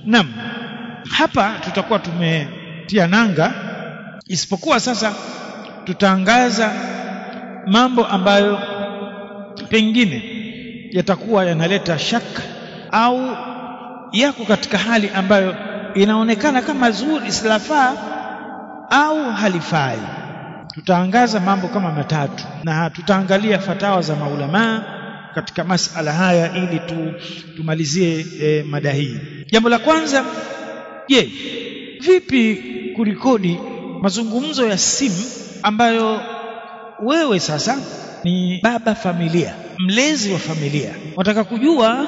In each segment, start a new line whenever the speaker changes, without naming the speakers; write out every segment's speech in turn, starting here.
Naam, hapa tutakuwa tumetia nanga, isipokuwa sasa tutaangaza mambo ambayo pengine yatakuwa yanaleta shaka au yako katika hali ambayo inaonekana kama zuri silafaa au halifai. Tutaangaza mambo kama matatu na tutaangalia fatawa za maulamaa katika masala haya ili tu, tumalizie e, mada hii. Jambo la kwanza, je, vipi kurekodi mazungumzo ya simu ambayo wewe sasa ni baba familia, mlezi wa familia, wataka kujua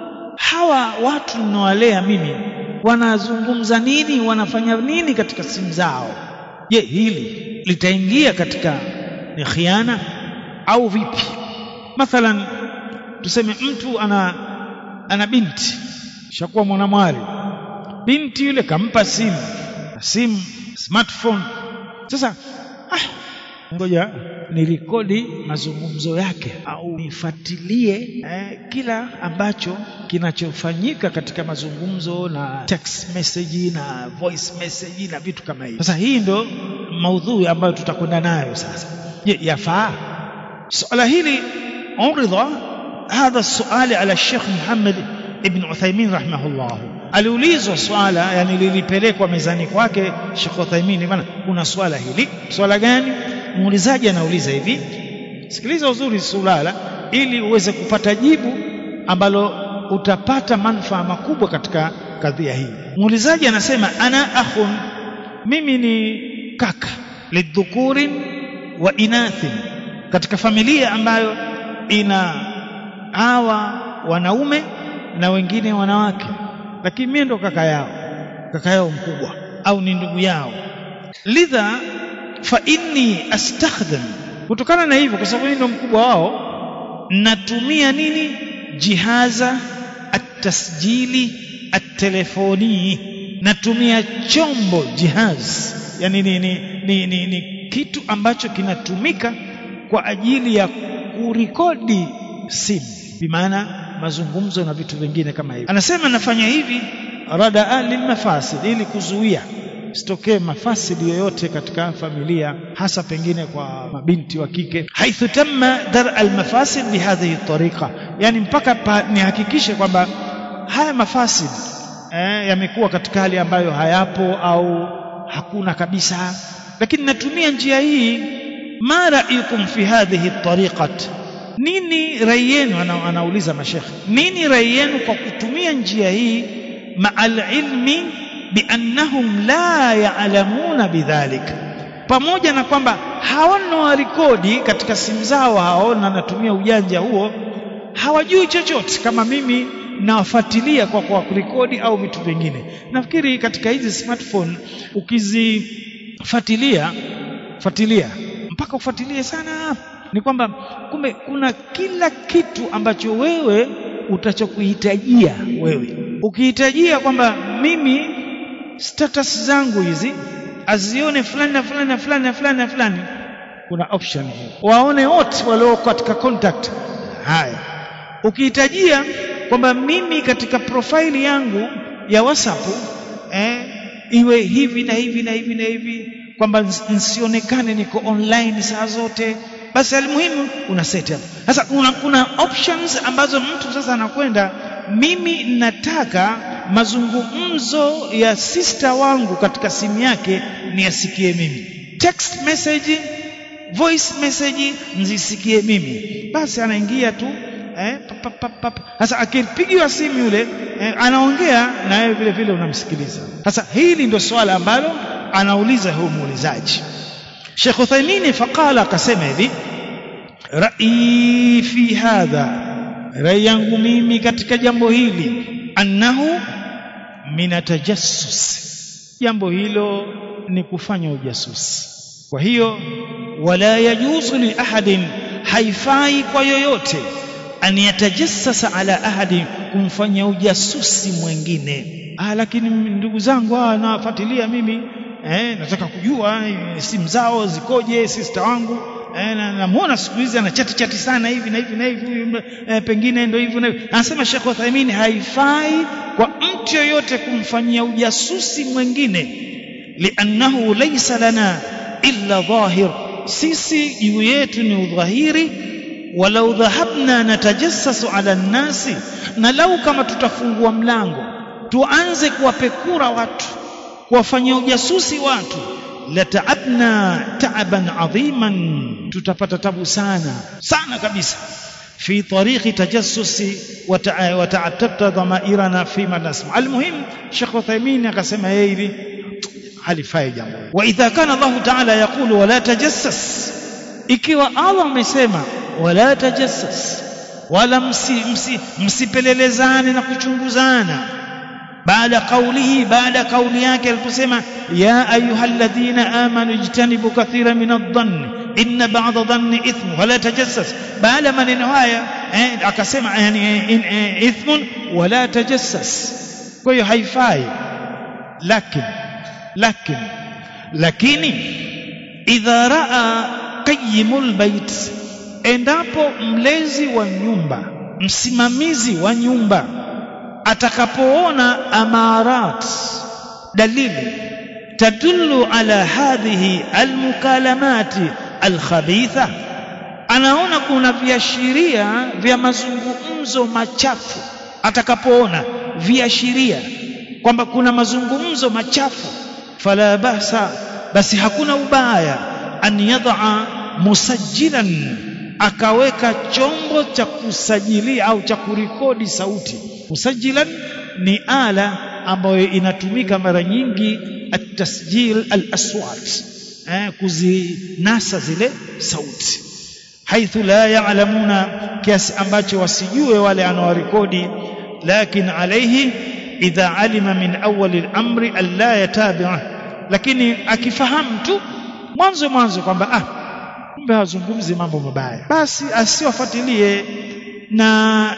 hawa watu ninawalea mimi wanazungumza nini, wanafanya nini katika simu zao. Je, hili litaingia katika ni khiana au vipi? Mathalan, tuseme mtu ana ana binti shakuwa mwanamwali, binti yule kampa simu simu smartphone. Sasa ah, ngoja nirekodi mazungumzo yake au nifuatilie eh, kila ambacho kinachofanyika katika mazungumzo na text message na voice message na vitu kama hivyo. Sasa hii ndo maudhui ambayo tutakwenda nayo sasa. Je, yafaa suala hili? uridha hadha suali ala Sheikh Muhammad ibn Uthaymin rahimahullah, aliulizwa swala, yani lilipelekwa mezani kwake Sheikh Uthaymin, bana, kuna swala hili. Swala gani? Muulizaji anauliza hivi, sikiliza uzuri sulala, ili uweze kupata jibu ambalo utapata manufaa makubwa katika kadhia hii. Muulizaji anasema ana akhun, mimi ni kaka, lidhukurin wa inathin, katika familia ambayo ina hawa wanaume na wengine wanawake, lakini mimi ndo kaka yao, kaka yao mkubwa au ni ndugu yao. Lidha fa inni astakhdam, kutokana na hivyo, kwa sababu mimi ndo mkubwa wao, natumia nini? Jihaza atasjili atelefoni, natumia chombo jihaz, yani ni, ni, ni, ni, ni kitu ambacho kinatumika kwa ajili ya kurekodi simu, bimaana mazungumzo na vitu vingine kama hivyo. Anasema nafanya hivi radaa lilmafasid, ili kuzuia sitokee mafasidi yoyote katika familia, hasa pengine kwa mabinti wa kike. haithu tamma dar almafasid bihadhihi tariqa, yani mpaka nihakikishe kwamba haya mafasid eh, yamekuwa katika hali ambayo hayapo au hakuna kabisa, lakini natumia njia hii. ma ra'yukum fi hadhihi tariqat nini rai yenu? Ana, anauliza mashekhe, nini rai yenu kwa kutumia njia hii, ma'al ilmi biannahum la ya'lamuna bidhalik, pamoja na kwamba hawana warekodi katika simu zao hao, na natumia ujanja huo, hawajui chochote kama mimi nawafuatilia kwa kwa kurekodi au vitu vingine. Nafikiri katika hizi smartphone ukizifuatilia fuatilia mpaka ufuatilie sana ni kwamba kumbe kuna kila kitu ambacho wewe utachokuhitajia wewe. Ukihitajia kwamba mimi status zangu hizi azione fulani na fulani na fulani na fulani na fulani, kuna option hiyo, waone wote walio katika contact. Haya, ukihitajia kwamba mimi katika profile yangu ya WhatsApp eh, iwe hivi na hivi na hivi na hivi, kwamba nsionekane niko online saa zote basi almuhimu una set up sasa. Kuna, kuna options ambazo mtu sasa anakwenda, mimi nataka mazungumzo ya sister wangu katika simu yake niyasikie mimi, text message, voice message nzisikie mimi. Basi anaingia tu eh, sasa akipigiwa simu yule eh, anaongea na wewe vile vile unamsikiliza. Sasa hili ndio swala ambalo anauliza huyu muulizaji. Sheikh Uthaymeen faqala, akasema hivi rai fi hadha, rai yangu mimi katika jambo hili, annahu min tajassus, jambo hilo ni kufanya ujasusi. Kwa hiyo wala yajuzu li ahadin, haifai kwa yoyote an yatajassasa ala ahadi, kumfanya ujasusi mwingine. Ah, lakini ndugu zangu hawa nawafuatilia mimi eh, nataka kujua simu zao zikoje, sister wangu eh, namwona siku hizi ana chati chati sana hivi na hivi na hivi eh, pengine ndio hivyo na hivyo. Anasema Sheikh Uthaymeen, haifai kwa mtu yoyote kumfanyia ujasusi mwingine liannahu laysa lana illa dhahir sisi juu yetu ni udhahiri walau dhahabna natajassasu ala nnasi na lau kama tutafungua mlango tuanze kuwapekura watu kuwafanyia ujasusi watu lataabna taaban adhiman tutapata tabu sana sana kabisa في طريق تجسس وتعتبت ضمائرنا فيما نسمع المهم شيخ عثيمين akasema yeye hivi halifai jambo wa idha kana Allah ta'ala yaqulu wala tajassas ikiwa Allah amesema wala tajassas wala msi, msi, msipelelezane na kuchunguzana baada kaulihi baada kauli yake aliposema ya ayyuhalladhina amanu ijtanibu kathira min adh-dhanni inna ba'dha dhanni ithmu wala tajassas baada maneno haya eh, akasema yani in, eh, ithmun wala tajassas kwa hiyo haifai lakini lakini lakini idha raa qayyimul bait endapo mlezi wa nyumba msimamizi wa nyumba atakapoona amarat dalili tadullu ala hadhihi almukalamati alkhabitha anaona kuna viashiria vya mazungumzo machafu atakapoona viashiria kwamba kuna mazungumzo machafu fala basa basi hakuna ubaya an yadha musajjilan akaweka chombo cha kusajilia au cha kurekodi sauti musajilan ni ala ambayo inatumika mara nyingi at-tasjil al-aswat eh, kuzinasa zile sauti haithu la ya'lamuna kiasi ambacho wasijue wale anaorekodi lakin alayhi idha alima min awwal al-amri alla yatabi'a lakini akifahamu tu mwanzo mwanzo kwamba ah kumbe hazungumzi mambo mabaya basi asiwafuatilie na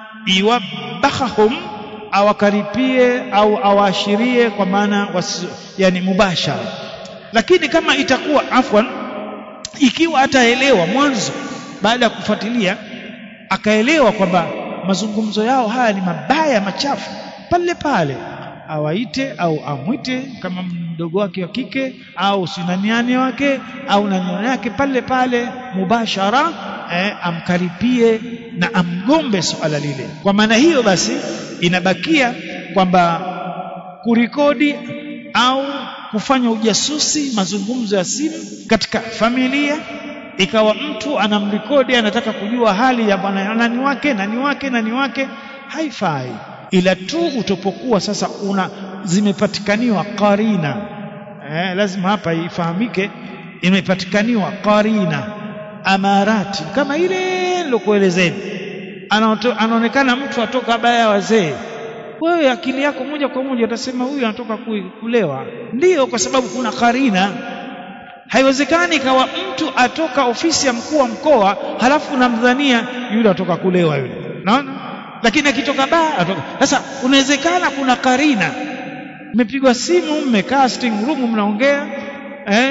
iwabahahum awakaripie au awaashirie kwa maana yani mubashara lakini kama itakuwa afwan ikiwa ataelewa mwanzo baada ya kufuatilia akaelewa kwamba mazungumzo yao haya ni mabaya machafu pale pale awaite au amwite kama mdogo wake wa kike au sinaniani wake au nani yake pale pale mubashara eh, amkaripie na amgombe suala lile kwa maana hiyo basi inabakia kwamba kurikodi au kufanya ujasusi mazungumzo ya simu katika familia ikawa mtu anamrekodi anataka kujua hali ya bwana nani wake nani wake nani wake haifai ila tu utopokuwa sasa una zimepatikaniwa qarina eh, lazima hapa ifahamike imepatikaniwa qarina amarati kama ile nilokuelezeni anaonekana mtu atoka baya wazee wewe akili yako moja kwa moja utasema huyu anatoka kulewa ndiyo kwa sababu kuna karina haiwezekani ikawa mtu atoka ofisi ya mkuu wa mkoa halafu unamdhania yule atoka kulewa yule naona lakini akitoka baa atoka sasa unawezekana kuna karina mmepigwa simu mmekaa sitting room mnaongea eh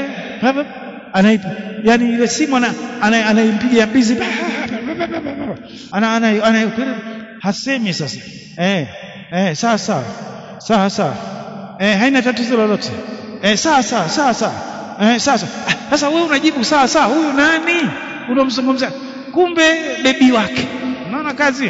anaipa yani ile simu ana anaimpigia bizi ana ana, ana hasemi sasa eh eh sawa sawa sawa sawa eh haina tatizo lolote eh sawa sawa sawa sawa eh sawa sasa wewe unajibu sawa sawa huyu nani unamzungumzia kumbe bebi wake unaona kazi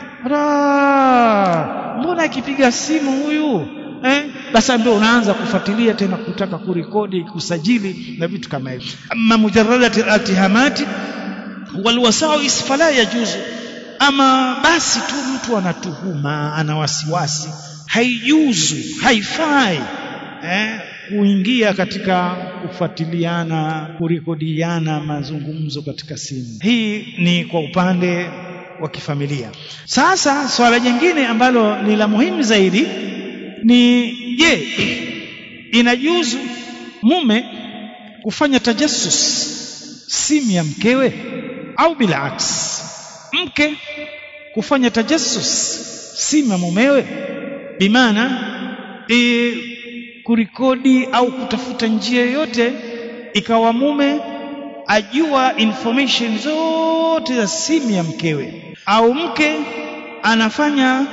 mbona akipiga simu huyu eh basi ndio unaanza kufuatilia tena kutaka kurekodi kusajili na vitu kama hivyo amma mujarradati altihamati walwasawis fala yajuzu ama basi tu mtu anatuhuma ana wasiwasi haijuzu haifai eh, kuingia katika kufuatiliana kurekodiana mazungumzo katika simu hii ni kwa upande wa kifamilia sasa swala jingine ambalo ni la muhimu zaidi ni je inajuzu mume kufanya tajassus simu ya mkewe au bilaks mke kufanya tajassus simu ya mumewe bimaana e, kurikodi au kutafuta njia yoyote ikawa mume ajua information zote za simu ya mkewe au mke anafanya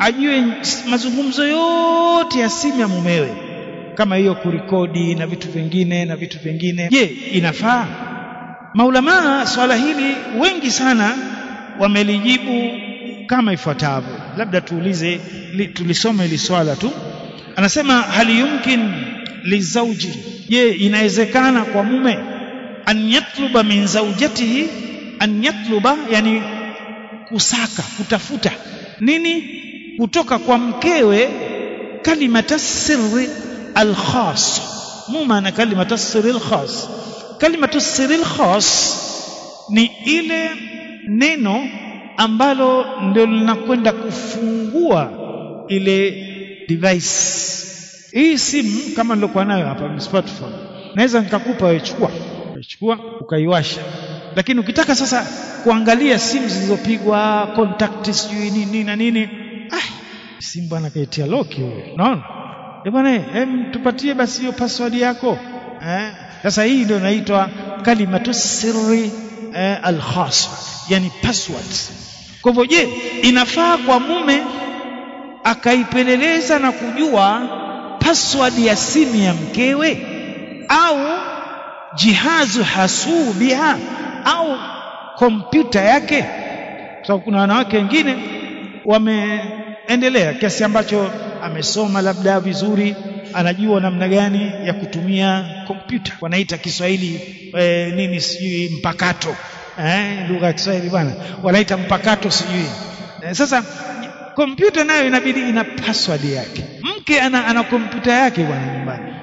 ajue mazungumzo yote ya simu ya mumewe kama hiyo kurikodi na vitu vingine na vitu vingine je inafaa maulamaa swala hili wengi sana wamelijibu kama ifuatavyo labda tuulize li, tulisome hili swala tu anasema hali yumkin lizauji je inawezekana kwa mume an yatluba min zaujatihi an yatluba yani kusaka kutafuta nini kutoka kwa mkewe kalimata sirri alkhas mu maana kalimata sirri alkhas kalimatu sirri alkhas ni ile neno ambalo ndio linakwenda kufungua ile device hii simu kama nilokuwa nayo hapa smartphone naweza nikakupa wewe chukua chukua ukaiwasha lakini ukitaka sasa kuangalia simu zilizopigwa contact sijui nini na nini ah simu bwana kaitia lock huyo unaona eh bwana hem tupatie basi hiyo password yako eh sasa hii ndio inaitwa kalimatu sirri eh, al-khas yani password kwa hivyo je inafaa kwa mume akaipeleleza na kujua password ya simu ya mkewe au jihazu hasuu biha au kompyuta yake kwa sababu kuna wanawake wengine wameendelea kiasi ambacho amesoma labda vizuri anajua namna gani ya kutumia kompyuta wanaita Kiswahili e, nini sijui mpakato eh lugha ya Kiswahili bwana wanaita mpakato sijui e, sasa kompyuta nayo inabidi ina password yake mke ana, ana kompyuta yake bwana nyumbani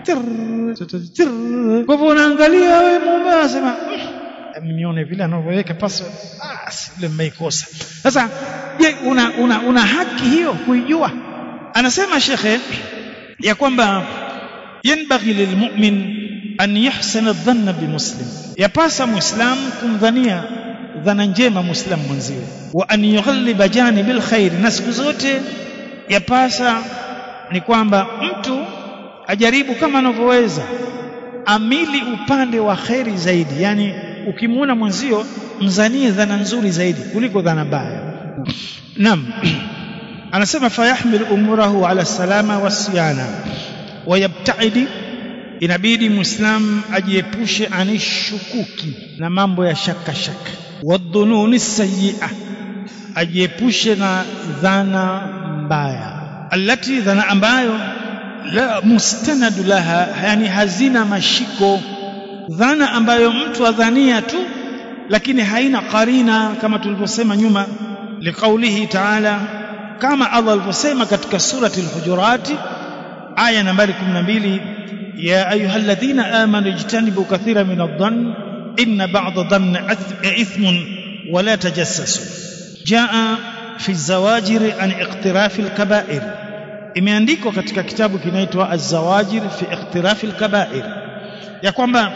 kwa hivyo unaangalia wewe mume anasema nione vile anavyoweka password ah ile mmeikosa sasa je una, una, una haki hiyo kuijua anasema shekhe ya kwamba yanbaghi lilmu'min an yahsana dhanna bimuslim yapasa muislamu kumdhania dhana njema muislamu mwenziwe wa an yughalliba janibil khair na siku zote yapasa ni kwamba mtu ajaribu kama anavyoweza amili upande wa kheri zaidi yani ukimuona mwenzio mzanie dhana nzuri zaidi kuliko dhana mbaya naam anasema fayahmil umurahu ala salama wasiyana wayabtaidi inabidi muislam ajiepushe anishukuki na mambo ya shaka shaka wadhununi sayyi'a ajiepushe na dhana mbaya alati dhana ambayo la mustanadu laha yani hazina mashiko dhana ambayo mtu adhania tu lakini haina qarina kama tulivyosema nyuma liqaulihi ta'ala kama Allah alivyosema katika surati al-hujurat aya nambari 12 ya ayyuhalladhina amanu ijtanibu kathira min adh-dhann inna ba'dha dhann ithmun wa la tajassasu jaa fi zawajir an iqtiraf al-kaba'ir imeandikwa katika kitabu kinaitwa az-zawajir fi iqtiraf al-kaba'ir ya kwamba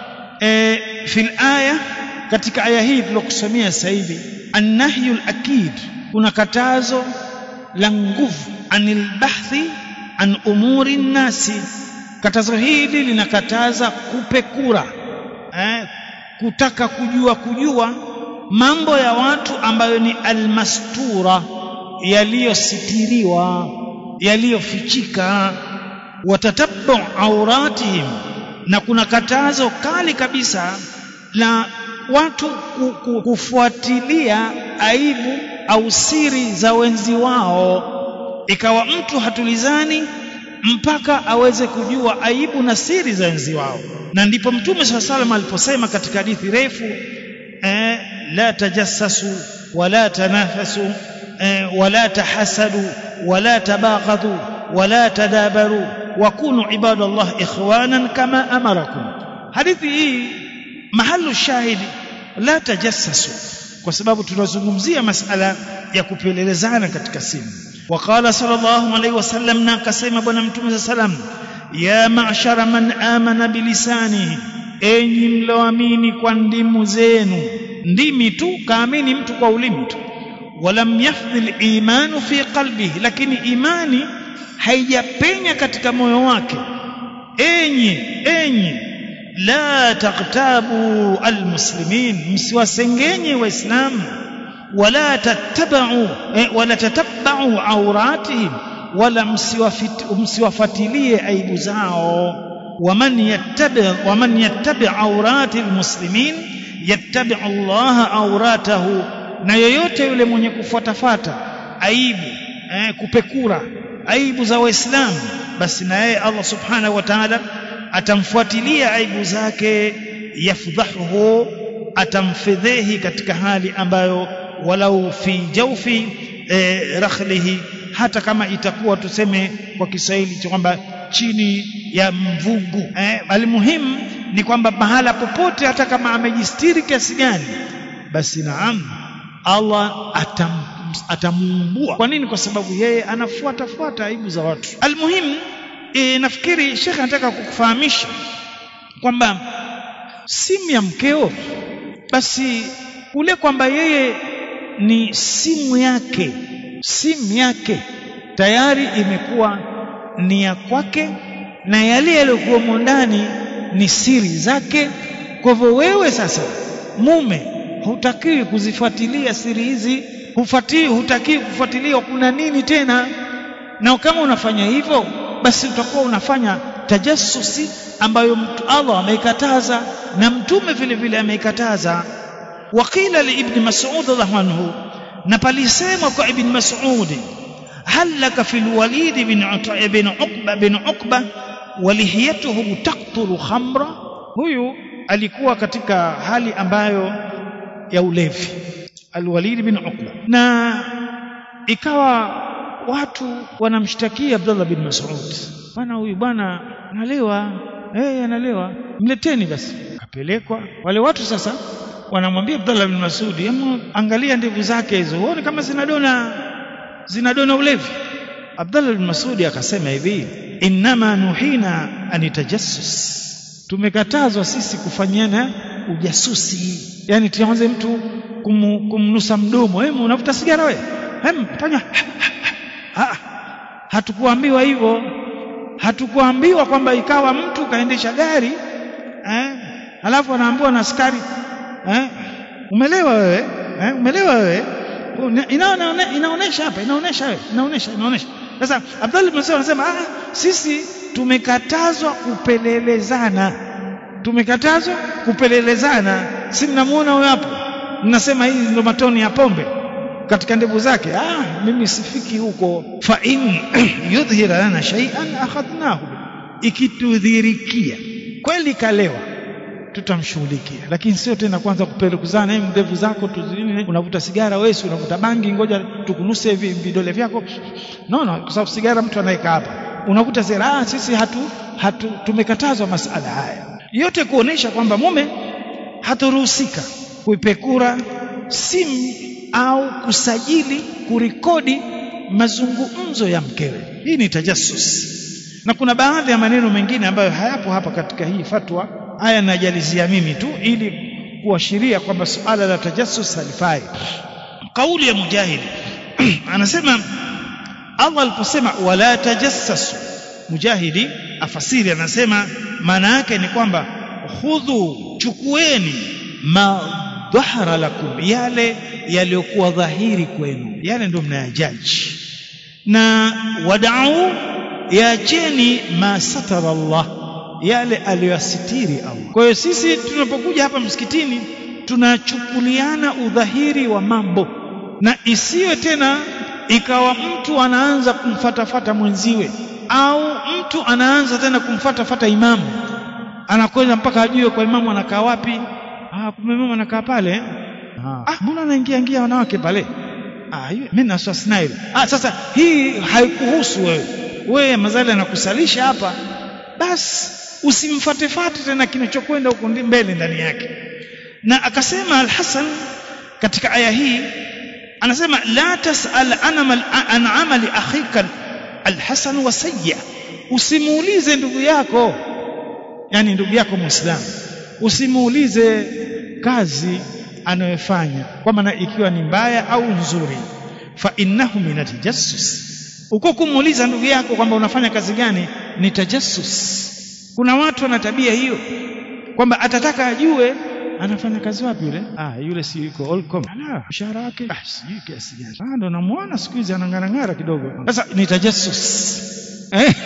e, fil aya katika aya hii tulokusomea sasa hivi annahyu al-akid kuna katazo la nguvu anil bahthi an umuri nasi katazo hili linakataza kupekura eh, kutaka kujua kujua mambo ya watu ambayo ni almastura yaliyositiriwa yaliyofichika watatabu auratihim na kuna katazo kali kabisa la watu kufuatilia aibu au siri za wenzi wao ikawa mtu hatulizani mpaka aweze kujua aibu na siri za wenzi wao na ndipo mtume swalla salam aliposema katika hadithi refu eh, la tajassasu wala tanafasu eh, wala tahasadu wala tabaghadhu wala tadabaru wakunu ibadallah ikhwanan kama amarakum hadithi hii mahalu shahidi la tajassasu kwa sababu tunazungumzia masala ya kupelelezana katika simu وقال صلى الله عليه وسلم na akasema bwana mtume sallam ya ma'shara man amana bilisanihi enyi mloamini kwa ndimu zenu ndimi tu kaamini mtu kwa ulimi tu walam yafdhil imanu fi qalbihi lakini imani haijapenya katika moyo wake enyi enyi la taqtabu almuslimin msiwasengenye waislamu wala tattabau eh, wala tatabau auratihim wala msiwafatilie aibu zao waman yattabi waman yattabi aurati almuslimin yattabi Allah auratahu na yoyote yule mwenye kufuatafata aibu eh, kupekura aibu za waislamu basi na yeye Allah subhanahu wa ta'ala atamfuatilia aibu zake yafdhahu atamfedhehi katika hali ambayo walau fi jawfi eh, rakhlihi hata kama itakuwa tuseme kwa Kiswahili cha kwamba chini ya mvungu eh, almuhimu ni kwamba mahala popote hata kama amejistiri kiasi gani basi naam Allah atam atamuumbua kwa nini kwa sababu yeye anafuata fuata aibu za watu almuhimu e, nafikiri shekhe anataka kukufahamisha kwamba simu ya mkeo basi ule kwamba yeye ni simu yake simu yake tayari imekuwa ni ya kwake na yale yaliyokuwamo ndani ni siri zake kwa hivyo wewe sasa mume hutakiwi kuzifuatilia siri hizi hufuatii hutakiwi kufuatilia kuna nini tena na kama unafanya hivyo basi utakuwa unafanya tajassusi ambayo mtu Allah ameikataza na mtume vile vile ameikataza waqila li ibn mas'ud radhiallahu anhu na palisema kwa ibn mas'ud hal laka fil walid bin ibn uqba bin uqba walihiyatuhu taqtulu khamra huyu alikuwa katika hali ambayo ya ulevi alwalid bin uqba na ikawa watu wanamshtakia Abdullah bin Mas'ud bwana huyu bwana analewa eh analewa mleteni basi akapelekwa wale watu sasa wanamwambia Abdullah bin Mas'ud hebu angalia ndevu zake hizo uone kama zinadona zinadona ulevi Abdullah bin Mas'ud akasema hivi innama nuhina anitajassus tumekatazwa sisi kufanyana ujasusi yani tuanze mtu kum, kumnusa mdomo hebu unavuta sigara wewe hem fanya ha, hatukuambiwa hivyo hatukuambiwa kwamba ikawa mtu kaendesha gari eh alafu anaambiwa na askari eh umelewa wewe eh umelewa wewe inaona inaonesha hapa inaonesha wewe inaonesha inaonesha sasa Abdullah bin Mas'ud anasema ah sisi tumekatazwa kupelelezana tumekatazwa kupelelezana si mnamuona huyo hapo mnasema hizi ndo matoni ya pombe katika ndevu zake ah mimi sifiki huko fa in yudhhira lana shay'an akhadnahu ikitudhirikia kweli kalewa tutamshughulikia lakini sio tena kwanza kupelekuzana hivi ndevu zako tuzini unavuta sigara wewe si unavuta bangi ngoja tukunuse hivi vidole vyako no no kwa sababu sigara mtu anaweka hapa unavuta sigara ah sisi hatu, hatu tumekatazwa masala haya yote kuonesha kwamba mume haturuhusika kuipekura simu au kusajili kurekodi mazungumzo ya mkewe hii ni tajassus na kuna baadhi ya maneno mengine ambayo hayapo hapa katika hii fatwa haya najalizia mimi tu ili kuashiria kwamba suala la tajassus halifai kauli ya mujahid anasema Allah aliposema wala tajassasu mujahidi afasiri anasema maana yake ni kwamba khudhu chukueni ma dhahara lakum yale yaliyokuwa dhahiri kwenu yale ndio mnayajaji na wadau yaacheni ma satara Allah yale aliyoyasitiri Allah kwa hiyo sisi tunapokuja hapa msikitini tunachukuliana udhahiri wa mambo na isiwe tena ikawa mtu anaanza kumfatafata mwenziwe au mtu anaanza tena kumfatafata imamu anakwenda mpaka ajue kwa imamu anakaa wapi ah kumbe imamu anakaa pale ah mbona anaingia ingia wanawake pale ah mimi na swasnail ah sasa hii haikuhusu wewe wewe mazali anakusalisha hapa basi usimfatefate tena kinachokwenda huko mbele ndani yake na akasema al-Hasan katika aya hii anasema la tasal an amali akhika al-Hasan wa sayya usimuulize ndugu yako yani ndugu yako muislamu usimuulize kazi anayofanya kwa maana ikiwa ni mbaya au nzuri fa innahu min tajassus uko kumuuliza ndugu yako kwamba unafanya kazi gani ni tajassus kuna watu wana tabia hiyo kwamba atataka ajue anafanya kazi wapi yule ah yule si yuko Allcom ala mshahara wake ah sijui kiasi gani ah ndo namuona siku hizi anang'arang'ara kidogo sasa ni tajassus eh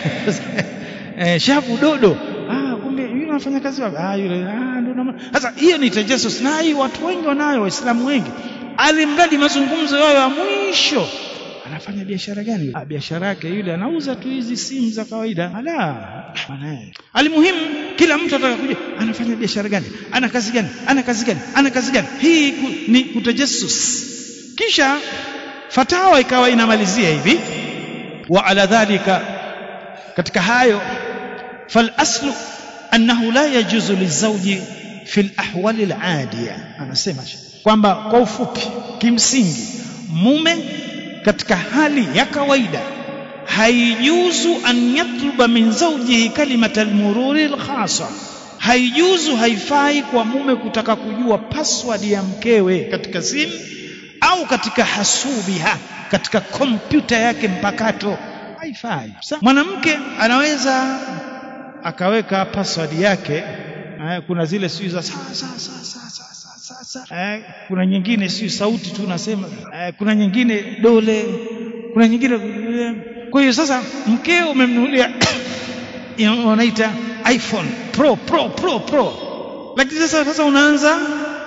eh shafu dodo ah kumbe yule anafanya kazi wapi ah yule ah ndo namuona sasa hiyo ni tajassus na hii watu wengi wanayo waislamu wengi alimradi mazungumzo yao ya mwisho anafanya biashara gani ah biashara yake yule anauza tu hizi simu za kawaida ala mwanae alimuhimu kila mtu ataka kujua anafanya biashara gani ana kazi gani ana kazi gani ana kazi gani hii ku, ni kutajassus kisha fatawa ikawa inamalizia hivi wa ala dhalika katika hayo fal aslu annahu la yajuzu lizawji fi al-ahwali al-adiya anasema kwamba kwa ufupi kimsingi mume katika hali ya kawaida haijuzu an yatluba min zawjihi kalimata almururi alkhasa haijuzu haifai kwa mume kutaka kujua password ya mkewe katika simu au katika hasubiha katika kompyuta yake mpakato haifai mwanamke anaweza akaweka password yake kuna zile sio za saa saa saa saa saa sasa eh, kuna nyingine si sauti tu nasema eh, kuna nyingine dole kuna nyingine kwa hiyo sasa mkeo umemnunulia wanaita iPhone Pro Pro Pro Pro lakini sasa sasa unaanza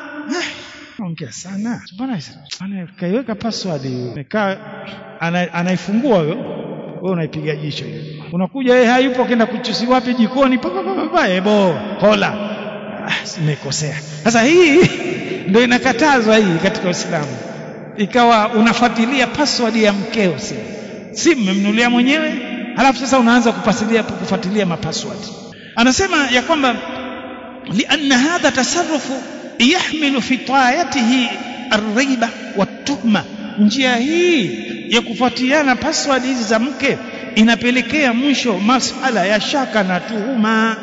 ongea sana bwana bwana kaiweka password imekaa ana, anaifungua huyo wewe unaipiga jicho hiyo unakuja yeye hayupo kenda kuchusi wapi jikoni papa papa ebo hola nimekosea sasa hii ndio inakatazwa hii katika Uislamu ikawa unafuatilia password ya mkeo si si mmemnulia mwenyewe halafu sasa unaanza kupasilia kufuatilia mapassword anasema ya kwamba lianna hadha tasarrufu yahmilu fi tayatihi arriba watuhma njia hii ya kufuatiliana password hizi za mke inapelekea mwisho masala ya shaka na tuhuma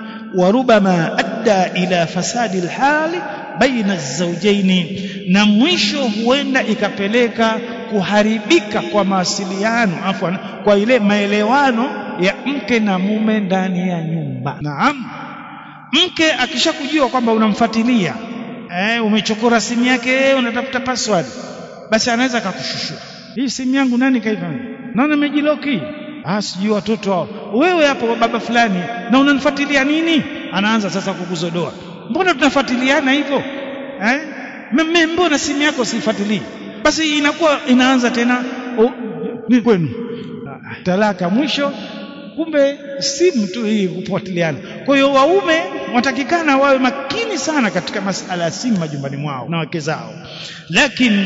وربما أدى إلى فساد الحال بين الزوجين na mwisho huenda ikapeleka kuharibika kwa mawasiliano afwan kwa ile maelewano ya mke na mume ndani ya nyumba naam mke akishakujua kwamba unamfuatilia eh, umechokora simu yake unatafuta password basi anaweza akakushushua hii simu yangu nani kaifa nani amejiloki ah sijui watoto hao wewe hapo baba fulani na unanifuatilia nini anaanza sasa kukuzodoa mbona tunafuatiliana hivyo eh mimi mbona simu yako sifuatilii basi inakuwa inaanza tena oh, ni kwenu talaka mwisho kumbe simu tu hii kufuatiliana kwa hiyo waume watakikana wawe makini sana katika masala ya simu majumbani mwao na wake zao lakini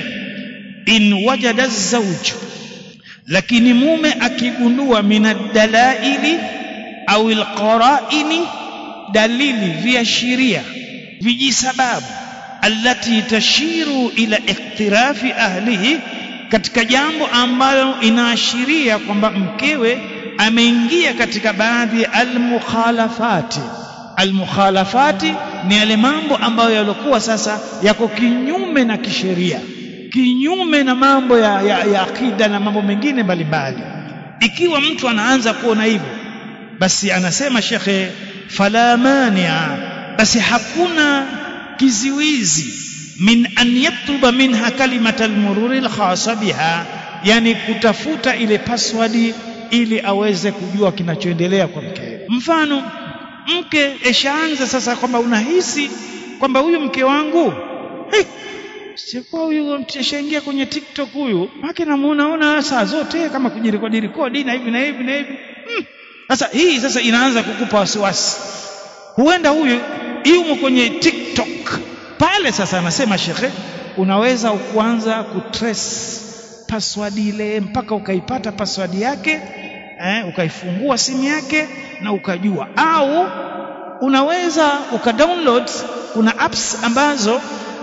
in wajada zawju lakini mume akigundua minadalaili au alqaraini dalili viashiria vijisababu allati tashiru ila iktirafi ahlihi katika jambo ambalo inaashiria kwamba mkewe ameingia katika baadhi ya almukhalafati almukhalafati ni yale mambo ambayo yalikuwa sasa yako kinyume na kisheria kinyume na mambo ya, ya, ya akida na mambo mengine mbalimbali ikiwa mtu anaanza kuona hivyo basi anasema shekhe fala mania basi hakuna kiziwizi min an yatluba minha kalimata almururi alkhasa biha yani kutafuta ile password ili aweze kujua kinachoendelea kwa mke mfano mke eshaanza sasa kwamba unahisi kwamba huyu mke wangu hey, sikuwa huyu mteshaingia kwenye TikTok huyu maki namuonaona saa zote kama kujirekodi rekodi na hivi na hivi na hivi sasa hmm. hii sasa inaanza kukupa wasiwasi huenda huyu yumo kwenye TikTok pale sasa anasema shekhe unaweza kuanza kutrace password ile mpaka ukaipata password yake eh, ukaifungua simu yake na ukajua au unaweza ukadownload kuna apps ambazo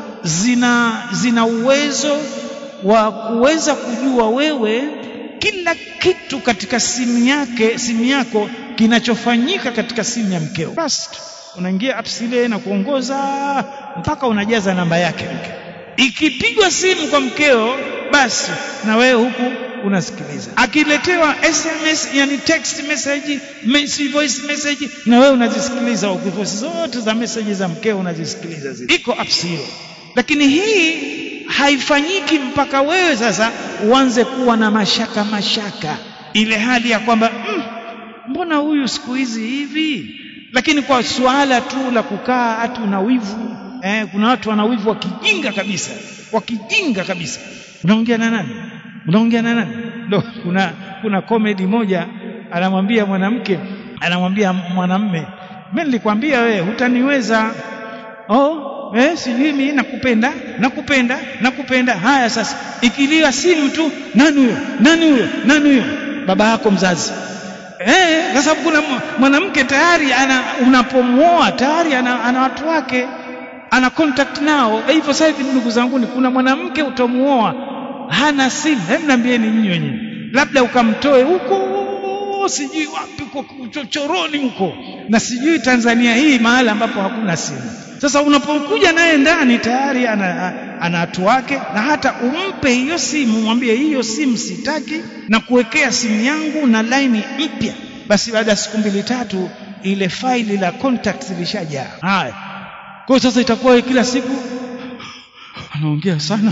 zina zina uwezo wa kuweza kujua wewe kila kitu katika simu yake simu yako kinachofanyika katika simu ya mkeo basi unaingia apps ile na kuongoza mpaka unajaza namba yake mke ikipigwa simu kwa mkeo basi na wewe huku unasikiliza akiletewa sms yani text message message, voice message na wewe unazisikiliza voice zote za message za mkeo unazisikiliza zile iko apps hiyo lakini hii haifanyiki mpaka wewe sasa uanze kuwa na mashaka mashaka ile hali ya kwamba mm, mbona huyu siku hizi hivi lakini kwa suala tu la kukaa hatu na wivu eh, kuna watu wana wivu wakijinga kabisa wakijinga kabisa unaongea na nani unaongea na nani ndo kuna kuna comedy moja anamwambia mwanamke anamwambia mwanamme mimi nilikwambia wewe hutaniweza oh eh sijui mimi nakupenda nakupenda nakupenda haya sasa ikilia simu tu nani huyo nani huyo nani huyo baba yako mzazi eh kwa sababu kuna mwanamke tayari ana unapomwoa tayari ana, ana watu wake ana contact nao hivyo sasa hivi ndugu zangu kuna mwanamke utamuoa hana simu hebu niambieni nyinyi wenyewe labda ukamtoe huko sijui wapi huko chochoroni huko na sijui Tanzania hii mahali ambapo hakuna simu sasa unapokuja naye ndani tayari ana, ana watu wake na hata umpe hiyo simu mwambie hiyo simu sitaki na kuwekea simu yangu na laini mpya basi baada ya siku mbili tatu ile faili la contacts lishajaa haya kwa sasa itakuwa kila siku anaongea sana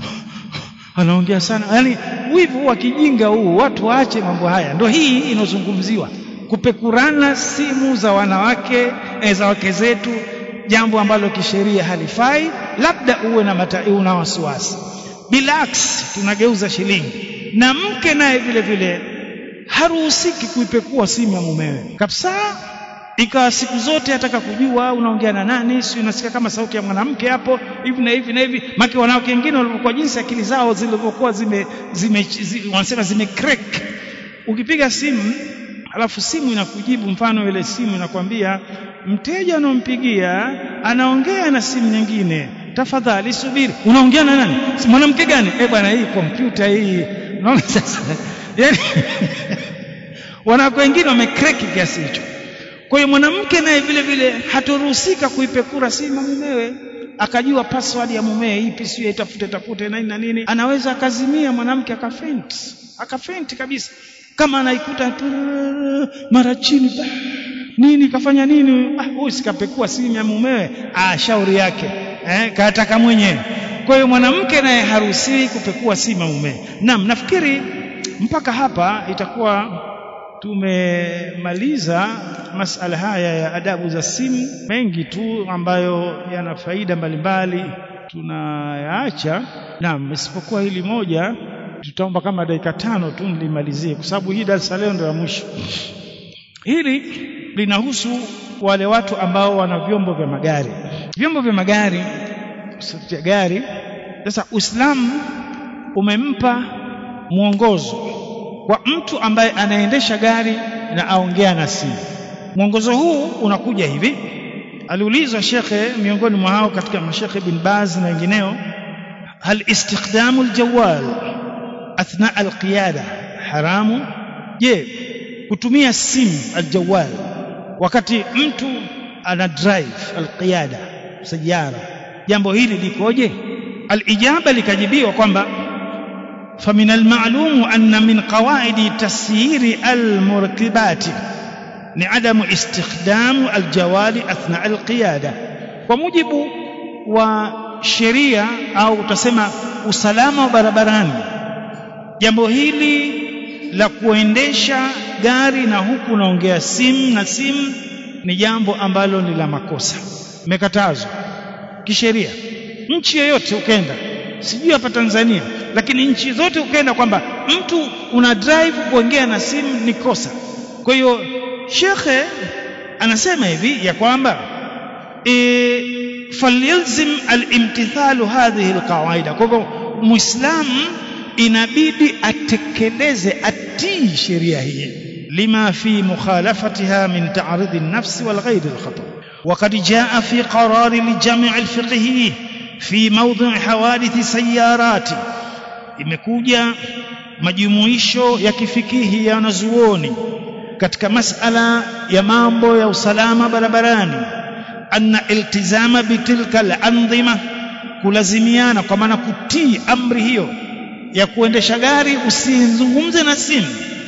anaongea sana yani wivu wa kijinga huu watu waache mambo haya ndio hii inozungumziwa kupekurana simu za wanawake e, za wake zetu jambo ambalo kisheria halifai labda uwe na mata, una wasiwasi bilax tunageuza shilingi na mke naye vile vile haruhusiki kuipekua simu ya mumewe kabisa ikawa siku zote ataka kujua unaongea na nani si unasikia kama sauti ya mwanamke hapo hivi na hivi na hivi maki wanawake wengine walivyokuwa jinsi akili zao zilivyokuwa zime, zime, zime wanasema zime crack ukipiga simu alafu simu inakujibu mfano ile simu inakwambia mteja unaompigia anaongea na simu nyingine tafadhali subiri unaongea na nani mwanamke gani eh bwana hii kompyuta hii unaona sasa yani wanawake wengine wamekreki kiasi hicho kwa hiyo mwanamke naye vile vile hatoruhusika kuipekura simu mumewe akajua password ya mumewe ipi sio itafute tafute na nini na nini anaweza akazimia mwanamke akafent akafent kabisa kama anaikuta tu mara chini bah, nini kafanya nini ah huyu sikapekua simu ya mumewe ah shauri yake eh kataka mwenyewe kwa hiyo mwanamke naye haruhusiwi kupekua simu ya mumewe naam nafikiri mpaka hapa itakuwa tumemaliza masala haya ya adabu za simu mengi tu ambayo yana faida mbalimbali tunayaacha naam isipokuwa hili moja tutaomba kama dakika tano tu nilimalizie kwa sababu hii darasa leo ndio ya mwisho hili linahusu wale watu ambao wana vyombo vya magari vyombo vya magari vya gari sasa Uislamu umempa mwongozo kwa mtu ambaye anaendesha gari na aongea na simu mwongozo huu unakuja hivi aliulizwa shekhe miongoni mwa hao katika mashekhe bin Baz na wengineo hal istikhdamu aljawal athna alqiyada haramu je kutumia simu aljawal wakati mtu ana drive alqiyada sajara jambo hili likoje alijaba likajibiwa kwamba فمن المعلوم أن من قواعد تسيير المركبات لعدم استخدام الجوال أثناء القيادة ومجب وشريعة أو تسمى usalama wa barabarani jambo hili la kuendesha gari na huku unaongea simu na simu ni jambo ambalo ni la makosa imekatazwa kisheria nchi yoyote ukenda sijui hapa Tanzania lakini nchi zote ukaenda kwamba mtu una drive kuongea na simu ni kosa kwa hiyo shekhe anasema hivi ya kwamba e, falyalzim alimtithalu hadhihi alqawaida kwa hivyo muislamu inabidi atekeleze atii sheria hii lima fi mukhalafatiha min ta'rid an-nafs wal ghayr al-khata وقد جاء في قرار الجامع الفقهي في موضع حوادث سيارات imekuja majumuisho ya kifikihi ya wanazuoni katika masala ya mambo ya usalama barabarani anna iltizama bitilka al-andhima kulazimiana kwa maana kutii amri hiyo ya kuendesha gari usizungumze na simu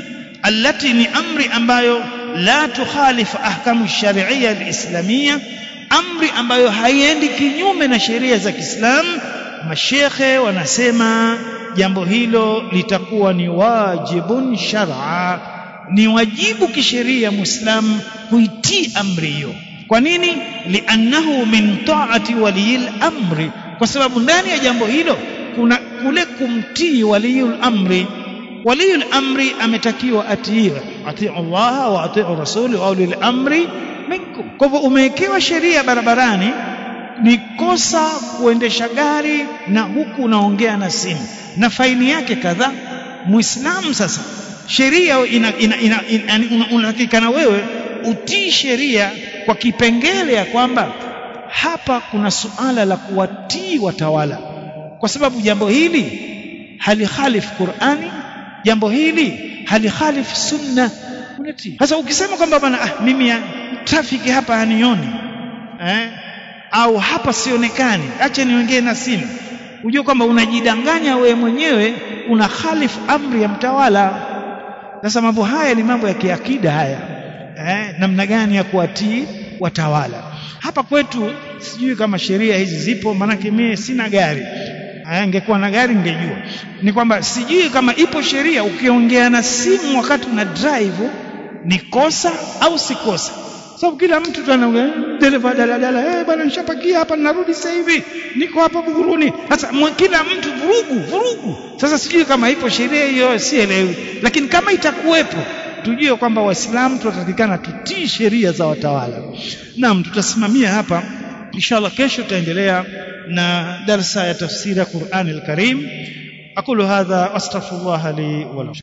allati ni amri ambayo la tukhalifu ahkamu sharia alislamia amri ambayo haiendi kinyume na sheria za Kiislamu mashekhe wanasema jambo hilo litakuwa ni wajibun shar'a ni wajibu kisheria muislamu kuitii amri hiyo kwa nini liannahu min taati waliyil amri kwa sababu ndani ya jambo hilo kuna kule kumtii waliyul amri waliyul amri ametakiwa atiiwe atii Allah wa atii rasuli wa ulil amri minkum kwa hivyo umewekewa sheria barabarani ni kosa kuendesha gari na huku unaongea na simu na faini yake kadhaa muislamu sasa sheria ina, ina, ina, ina, unatakikana wewe utii sheria kwa kipengele ya kwamba hapa kuna suala la kuwatii watawala kwa sababu jambo hili halikhalifu Qur'ani jambo hili halikhalifu sunna unatii sasa ukisema kwamba bana ah, mimi ya trafiki hapa hanioni eh? au hapa sionekani acha niongee na simu ujue kwamba unajidanganya wewe mwenyewe una khalifu amri ya mtawala sasa mambo haya ni mambo ya kiakida haya eh, namna gani ya kuwatii watawala hapa kwetu sijui kama sheria hizi zipo maanake mimi sina gari angekuwa na gari ningejua ni kwamba sijui kama ipo sheria ukiongea na simu wakati una drive ni kosa au si kosa sababu kila mtu tu anaongea dereva daladala eh bwana nishapakia hapa narudi sasa hivi niko hapa Buguruni sasa kila mtu vurugu vurugu sasa sijui kama ipo sheria hiyo sielewi lakini kama itakuwepo tujue kwamba waislamu tunatakikana tutii sheria za watawala naam tutasimamia hapa inshallah kesho tutaendelea na darsa ya tafsiri ya Qur'an al-Karim aqulu hadha astaghfirullah li wa lakum